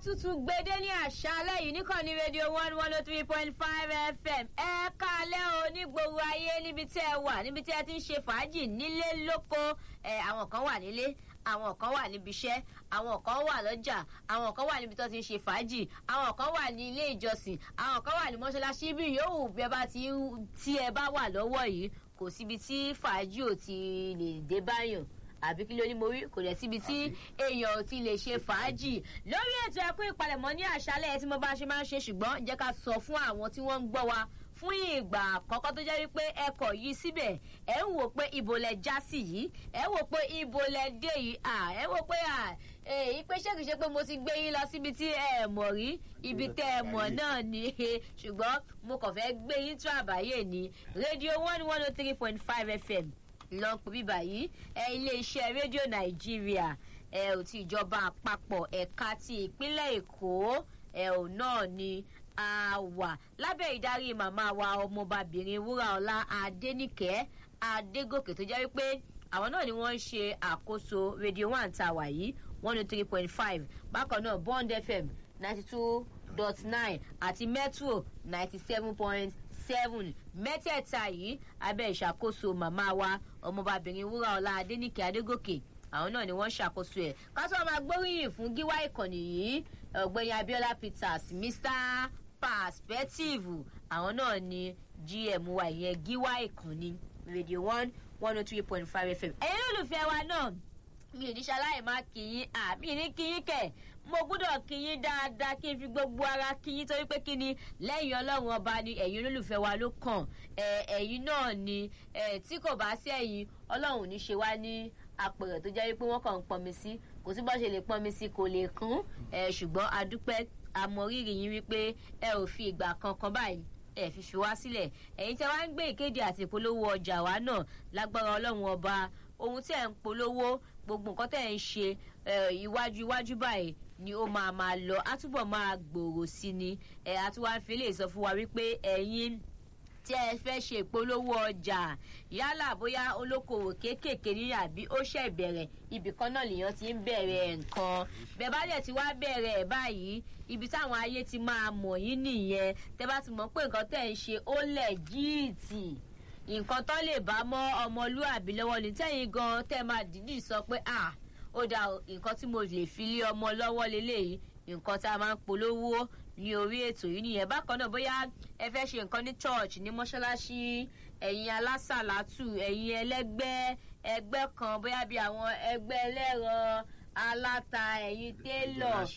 tuntun gbede ní àṣálẹ́ yìí níkànnì rédíò one one oh three point five fm ẹ kálẹ́ o ní gbogbo ayé níbi tí ẹ wà níbi tí ẹ ti ń ṣe fàájì nílé lóko ẹ àwọn kan wà nílé àwọn kan wà níbi iṣẹ́ àwọn kan wà lọ́jà àwọn kan wà níbi tó ti ń ṣe fàájì àwọn kan wà ní ilé ìjọsìn àwọn kan wà ní mọ́ṣáláṣí bí yòówù bí ẹ bá ti tí ẹ bá wà lọ́wọ́ yìí kò síbi tí fàájì ò ti lè dé báyàn àbí kí ló ní mo rí kò dẹ̀ síbi tí èèyàn ò ti lè ṣe fàájì lórí ètò ẹ̀kọ́ ìpalẹ̀mọ́ ní àṣálẹ̀ ẹ̀ tí mo bá ṣe máa ń ṣe ṣùgbọ́n jẹ́ ká sọ fún àwọn tí wọ́n ń gbọ́ wa fún ìgbà àkọ́kọ́ tó jẹ́ wípé ẹkọ̀ yìí síbẹ̀ ẹ̀ ń wò pé ibo lẹ já sí yìí ẹ̀ ń wò pé ibo lẹ dé yìí ẹ̀ ń wò pé èyí pé ṣé kìí ṣe pé mo ti gbé yín lọ síbi tí ẹ mọ̀ rí ibi tẹ́ ẹ mọ̀ náà ni ṣùgbọ́n mo kàn fẹ́ gbé yín tó àbáyé ní rédíò one one oh three point five fm lọ pè bíbà yìí ẹ iléeṣẹ́ rédíò nàìjíríà ẹ ò ti ìjọba àpapọ̀ ẹ̀ka ti ìpínlẹ̀ èkó ẹ ò náà ni a wà lábẹ́ ìdarí màmá wa ọmọbabìnrin wúraọlá adéníkẹ́ adégòkè tó jẹ́ wípé àwọn náà ni wọ́n ń ṣe àkóso rédíò one tá a wà yìí one oh three point five bákan náà bond fm ninety two dot nine àti metro ninety seven point seven mẹ́tẹ̀ẹ̀ta yìí abẹ́ ìṣàkóso màmá wa ọmọbabìnrin wúraọlá adéníkẹ́ adégòkè àwọn náà ni wọ́n ṣàkóso ẹ̀ ká tó máa gbóríyìn fún gíwá ìkànnì yìí ọ̀gbẹ́ni abiola peters mr perspective àwọn náà ni gm wa ìyẹn gíwá ìkànnì radio one one oh three point five fm ẹ̀yin olùfẹ́ wa náà mi ò ní ṣaláì má kíyín àmì ní kíyín kẹ̀ mo gbúdọ̀ kíyín dáadáa kí n fi gbogbo ara kíyín torí pé kí ni lẹ́yìn ọlọ́run ọba ni ẹ̀yin olólùfẹ́ wa ló kàn ẹ̀yin náà ni tí kò bá sí ẹ̀yin ọlọ́run ní ṣe wá ní apẹ̀rẹ̀ tó jẹ́ wípé wọ́n kàn ń pọnmi sí kò sí bó ṣe lè pọnmi sí kò lè kún ṣùgbọ́n adúpẹ́ àmọ̀rírì yín wípé ẹ ò fi ìgbà kankan báyìí ẹ fi fi wá sílẹ̀ ẹ̀yin tẹ́ wá ń gbé ìkéde àti ìpolówó ọjà wa náà lágbára ọlọ́run ọba ohun tí ẹ̀ ń polówó gbogbo nǹkan tẹ̀ ń ṣe iwájú iwájú báyìí ni ó máa máa lọ á túbọ̀ máa gbòòrò sí ni ẹ̀ àtúwáfẹ́ lè sọ fún wa wípé ẹ̀yin tí ẹ fẹ́ ṣe ìpolówó ọjà yálà bóyá olókoòwò kéékèèké ní àbí ó ṣẹ̀ bẹ̀rẹ̀ ibì kan náà lèèyàn ti ń bẹ̀rẹ̀ nǹkan bẹ́ẹ̀ bá dẹ̀ ti wá bẹ̀rẹ̀ ẹ̀ báyìí ibi táwọn ayé ti máa mọ̀ yín nìyẹn tẹ́ bá ti mọ̀ pé nǹkan tẹ̀ ń ṣe ó lẹ̀ jíìtì nǹkan tó lè bá mọ́ ọmọlúàbí lọ́wọ́ ní tẹ́yìn gan tẹ́ máa dìídì sọ pé à ó dà nǹkan tí mo lè fi lé ọmọ lọ́wọ́ lélẹ́yìí nǹkan tá a máa ń polówó ní orí ètò yìí nìyẹn bákan náà bóyá ẹ fẹ́ ṣe nǹkan ní church ní mọ́ṣáláṣí ẹ̀yin alásàlátù ẹ̀yin ẹlẹ́gbẹ́ ẹgbẹ́ kan bóyá bí àwọn ẹgbẹ́ ẹlẹ́ran aláta ẹ̀yin télọ̀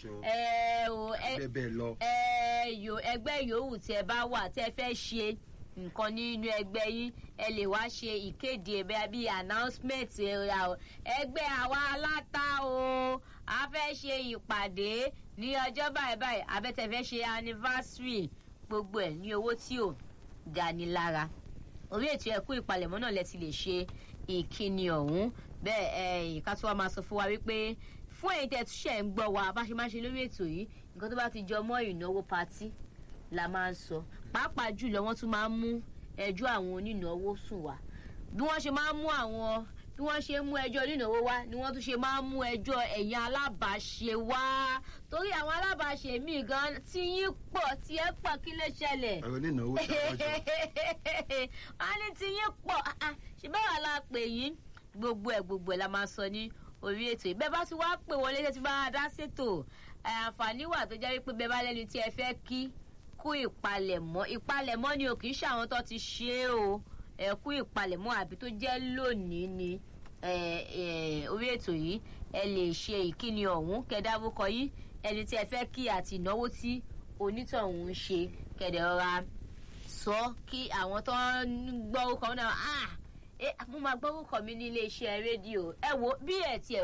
ẹ̀yọ ẹgbẹ́ yòówù tí ẹ bá wà tí ẹ fẹ́ ṣe nǹkan nínú ẹgbẹ́ yín ẹ lè wá ṣe ìkéde ẹ̀bẹ̀ bíi announcement ẹgbẹ́ àwa aláta o a fẹ́ ṣe ìpàdé ní ọjọ́ báyìí báyìí abẹ́tẹ̀fẹ́ ṣe anniversary gbogbo ẹ̀ ní owó tí ò gani lára orí ètò ẹ̀kú ìpalẹ̀mọ́ náà lẹ ti lè ṣe ìkíni ọ̀hún bẹ́ẹ̀ ẹ̀ ìka tó wá máa sọ fún wa wípé fún èyí tẹ̀ túṣẹ̀ ń gbọ́ wa bá ṣe máa ṣe lórí ètò yìí nǹkan tó bá ti jọ mọ́ ìnáwó patí la máa ń sọ pàápàá jùlọ wọ́n tún máa ń mú ẹjọ́ àwọn onínáwó sùn wá bí wọ́n ṣe máa ń mú àwọn bí wọ́n ṣe ń mú ẹjọ́ onínáwó wá ni wọ́n tún ṣe máa ń mú ẹjọ́ ẹ̀yìn alábàáṣe wá torí àwọn alábàáṣe míì gan tí yín pọ̀ tí ẹ pọ̀ kí ló ṣẹlẹ̀. ọ̀rọ̀ onínáwó ṣàkóso. wọ́n ní tí yín pọ̀ ṣe bẹ́ẹ̀ wà la pè yín gbogbo ẹ̀ gbogbo ẹ̀ la máa sọ ní orí ètò ìbẹ́ bá ti wá pè wọlé tẹ́ ti bá dá ṣètò àǹfààní wà tó jẹ́ wípé bẹ́ẹ̀ bá lẹ́ni tí ẹ fẹ́ kí kú ìpalẹ̀mọ́ ìpalẹ̀mọ́ ni o kì í ṣe àwọn tó ti ṣe é o ẹ̀kú ìpalẹ̀mọ́ àbí tó jẹ́ lónìí ni orí ètò yìí ẹ lè ṣe ìkíni ọ̀hún kẹdárúkọ yìí ẹni tí ẹ fẹ́ kí àti ìnáwó tí onítọ̀hún ń ṣe kẹdẹ̀ rọra sọ kí àwọn tó ń gbọ́ orúkọ náà ah mo máa gbọ́ orúkọ mi ní iléeṣẹ́ rédíò ẹ wo bí ẹ̀ tiẹ̀